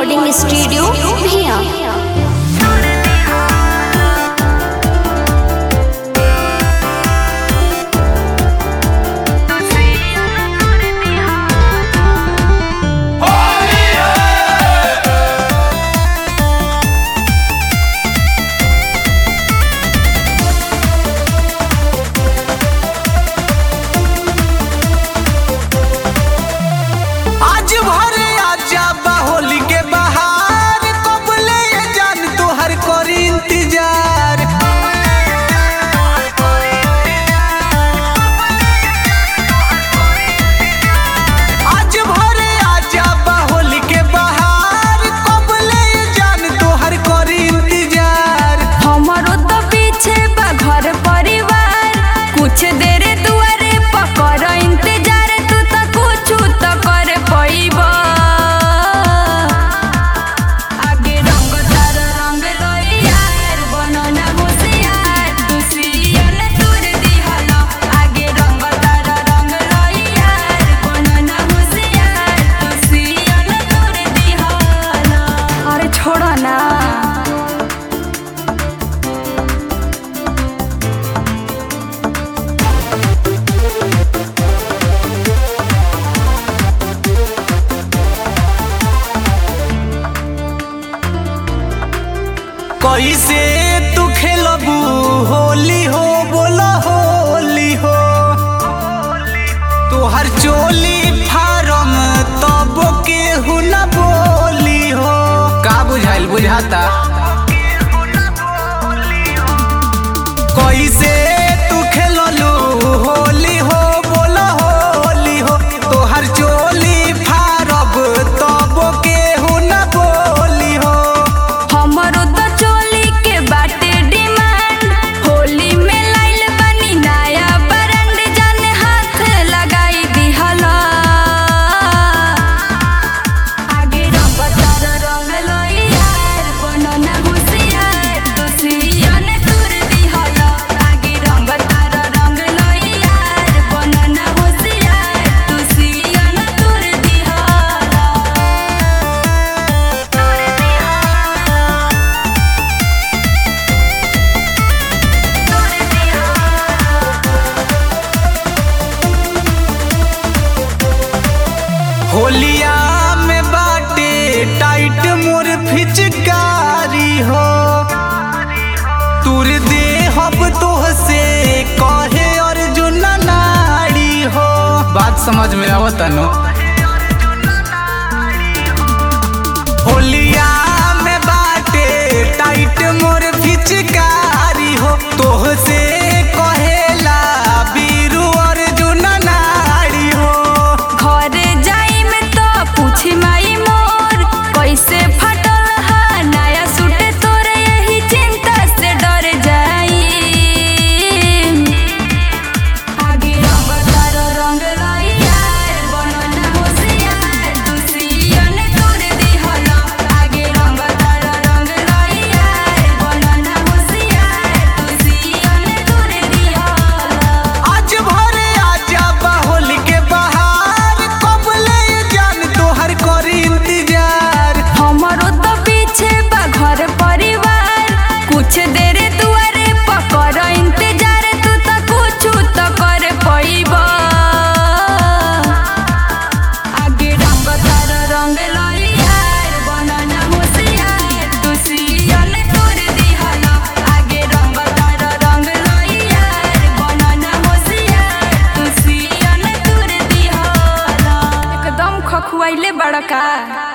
recording studio भिया आज भरे आजा होली के बहार कबले ये जान तोहर करी इंतजार आज भरे आजा होली के बहार कबले ये जान तोहर करी इंतजार हमारो तो पीछे बा घर परिवार कुछ देर दुआरे पकर इंतजार तू तो कुछ तो कर पैब आगे रंग तार रंग यार बनना होशियार तू सियन तुर दिहल आगे रंग तार रंग यार बनना होशियार तू सियन तुर दिहल अरे छोड़ो ना कैसे तू खेलबू होली हो बोला होली हो तोहर चोली फारम तब के न बोली हो का बुझाइल बुझाता कैसे तू खेललू होली हो बोला होली हो तोहर चोली फारब तब के न बोली हो हमरो तो चोली के बाटे डिमांड होली में लाइल बनी नया ब्रांड जाने हाथ लगाई दिहला आगे रंग तार रंग लोई यार बनना होशियार तू सियन तुर दिहला आगे रंग तार रंग लोई यार बनना होशियार तू सियन तुर दिहला होलिया में बाटे टाइट मोर फिचकारी हो तुर दे हब तोह से कहे अर्जुन नाड़ी हो बात समझ में आवता नो होलिया में बाटे टाइट मोर फिचकारी हो तोह से कहेला बीरू अर्जुन नाड़ी हो घरे जाई में तो पूछी माई मोर कैसे फटल हा नया सूट तोर यही चिंता से डर जाई आगे रंग तार रंग लाई यार बनना होशियार तू सियन तोर दिहल आगे रंग तार रंग लाई यार बनना होशियार तू सियन तोर दिहल आज भरे आजा बाहुल के बहार कबले जान तोहर करी इंतजार हमारो तो पीछे बा घर परिवार कुछ देर दुआरे पकर इंतजार तू तो कुछ तो कर पैब आगे रंग तार रंग लाई यार बनना होशियार तू सियन तोर दिहल आगे रंग तार रंग लाई यार बनना होशियार तू सियन तोर दिहल एकदम खखुआइले बड़का